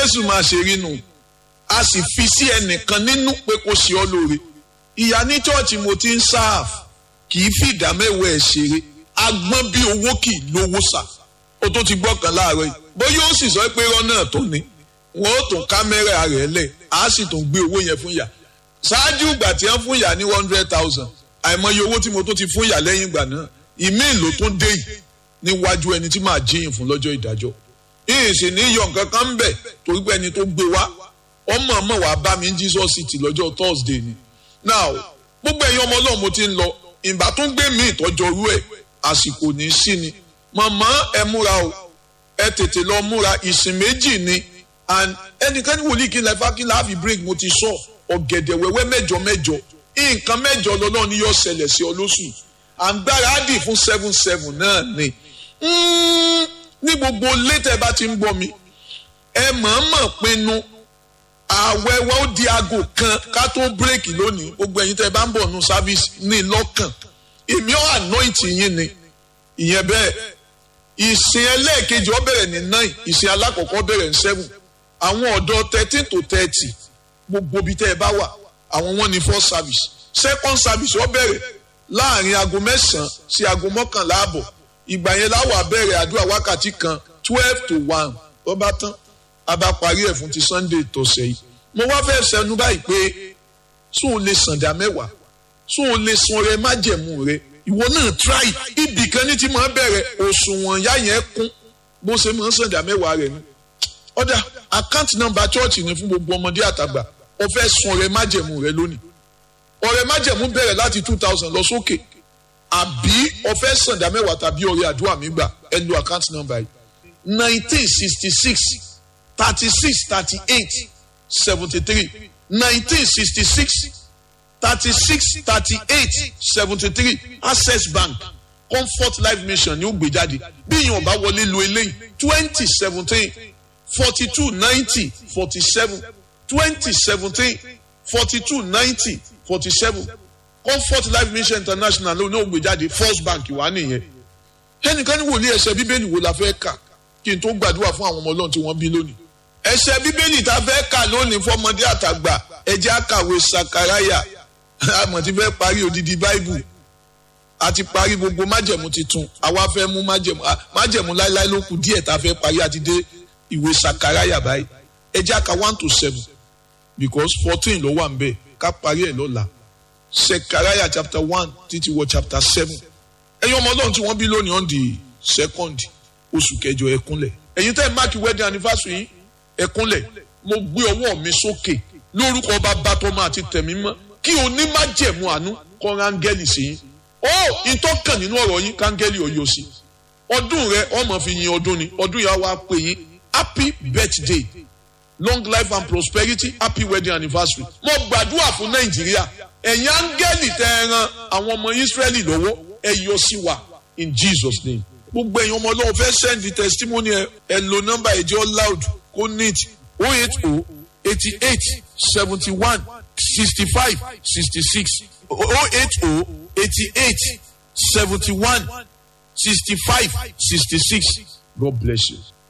jésù máa ṣe rí nu a sì fi sí ẹnìkan nínú pé kó ṣe ọ́ lóore ìyá ní chọ́ọ̀chì mo ti ń sáàf kì í fi ìdá mẹ́wàá ẹ̀ ṣeré agbọ́n bí owó kì í lówó sà ó tó ti gbọ́ kan láàárọ̀ yìí bóyá ó sì sọ pé irọ́ náà tó ní wọn ó tún kámẹ́rà rẹ̀ lẹ̀ á sì tún gbé owó yẹn fún ìyá ṣáájú ìgbà tí wọ́n fún ìyá ní one hundred thousand àìmọye owó tí mo tó ti fún ìyá lẹ́yìn ìgbà náà ìmí ìlò tó dé yìí níwájú ẹni tí màá jíyìn fún lọ́jọ́ ìdájọ́ ìyìn sì ní yọ nǹkan kan ń bẹ̀ torí pé ẹni tó gbé wá ọmọ ọmọ wàá bá mi ní Jesus City lọ́jọ́ Thursday ni now gbogbo ẹ̀yin ọmọ ọlọ́run mo ti ń lọ ìgbà tó ń gbé mi ìtọ́jọ́ orú ẹ̀ àsìkò ní sí ni màmá ẹ múra o ẹ tètè lọ múra ìsìn méjì ni and ẹnìkan ní wòlíì kí n lẹ́fà kí n láàfin break mo ti sọ ọ̀gẹ̀dẹ̀ wẹ́wẹ́ mẹ́jọ mẹ́jọ nǹkan mẹ́jọ lọ́lọ́run ni yóò ṣẹlẹ̀ sí ọ lóṣù àǹgbáradì fún seven seven náà ni ní gbogbo létẹ̀ bá ti ń gbọ́ mi ẹ mọ̀ọ́mọ̀ pinnu ààwẹ̀ wa ó di aago kan ká tó bírèkì lónìí gbogbo ẹ̀yin tẹ́ bá ń bọ̀ nù sáfíìsì ní lọ́kàn èmi ọ̀ anoint yín ni ìyẹn bẹ́ẹ̀ ìsìn ẹlẹ́ẹ̀kejì ó bẹ̀rẹ̀ ní nine ìsìn alákọ̀ọ́kọ́ bẹ̀rẹ̀ ní seven àwọn ọ̀dọ́ thirteen to thirty gbogbo ibi tẹ́ ẹ bá wà àwọn wọn ní first service second service ó bẹ̀rẹ̀ láàrin aago mẹ́sàn-án sí aago mọ́kànlá àbọ̀ ìgbà yẹn láwọ̀ abẹ́rẹ́ àdúrà wákàtí kan twelve to one tó bá tán a bá parí ẹ̀ fún ti sunday tọ̀sẹ̀ yìí mo wá fẹ́ sẹnu báyìí pé sún o lè sàǹdà mẹ́wàá sún o lè sun rẹ májẹ̀mú rẹ ìwọ náà try ibì kan ní ti máa bẹ̀rẹ̀ òṣùwọ̀n yá yẹn kún bó ṣe máa ń sàǹdà mẹ́wàá rẹ ni ọ̀dà àkáǹtì nọ́mbà chọ́ọ̀chì ni fún gbogbo ọmọdé àtàgbà o fẹ́ sun rẹ májẹ̀mú rẹ lónìí ọrẹ májẹ̀mú bẹ̀rẹ̀ láti two thousand lọ sókè àbí o fẹ́ sàǹdà mẹ́wàá tàbí ọrẹ àdúrà mi gbà ẹ lo àkáǹtì nọ́mbà yìí nineteen sixty six thirty-six thirty-eight seventy-three nineteen sixty-six thirty-six thirty-eight seventy-three access bank comfort life mission ni ó gbé jáde bí èèyàn bá wọlé lo eléyìí twenty seventeen forty-two ninety forty-seven twenty seventeen forty-two ninety forty-seven comfort life mission international ló ní ó gbé jáde first bank wà nìyẹn ẹnìkan ní wòlíì ẹsẹ bíbélì wo la fẹ́ kà kí n tó gbàdúrà fún àwọn ọmọ ọlọ́run tí wọ́n bí lónìí ẹsẹ bíbélì tá a fẹ́ kà lónìí fọmọdé àtàgbà ẹjẹ́ àkàwé sakaraya àmọ̀ tí fẹ́ parí odidi báìbù àti parí gbogbo májẹ̀mú titun àwa fẹ́ mú májẹ̀mú májẹ̀mú láéláé ló kù díẹ̀ tá a fẹ́ parí àti dé ìwé sakaraya báyìí ẹjẹ́ àkà one to seven because fourteen ló wà ń bẹ̀ ká parí ẹ̀ lọ́la sakaraya chapter one títí wọ chapter seven ẹ̀yin ọmọ ọlọ́run tí wọ́n bí lónìí on the second oṣù kẹjọ ẹkúnlẹ̀ ẹ̀yin tẹ́ ẹ máàkì wedding anniversary yìí ẹkúnlẹ̀ mo gbé ọwọ́ mi sókè lórúkọ bàbá tọmọ àti tẹ̀mí mọ́ kí onímájẹ̀mú àánú kọ́ rángẹ́lì sí yín ó ìtọ́kàn nínú ọ̀rọ̀ yín kángẹ́lì ọ̀yọ́ sí ọdún rẹ ọmọ fi yin ọdún ni ọdún yà wá pé yín happy birthday long life and prosperity happy wedding anniversary mo gbàdúrà fún nàìjíríà ẹ̀yin áńgẹ́lì tẹ́ ẹ ran àwọn ọmọ ìsírẹ́lì lọ́wọ́ ẹ yọ sí wa in jesus name gbogbo ẹ̀yin ọmọ ọlọ́run fẹ́ send the testimony ẹ ẹ lo nọ́mbà ẹ̀jẹ̀ loud kó neat oh eight oh eighty eight seventy one sixty five sixty six oh eight oh eighty eight seventy one sixty five sixty six God bless you.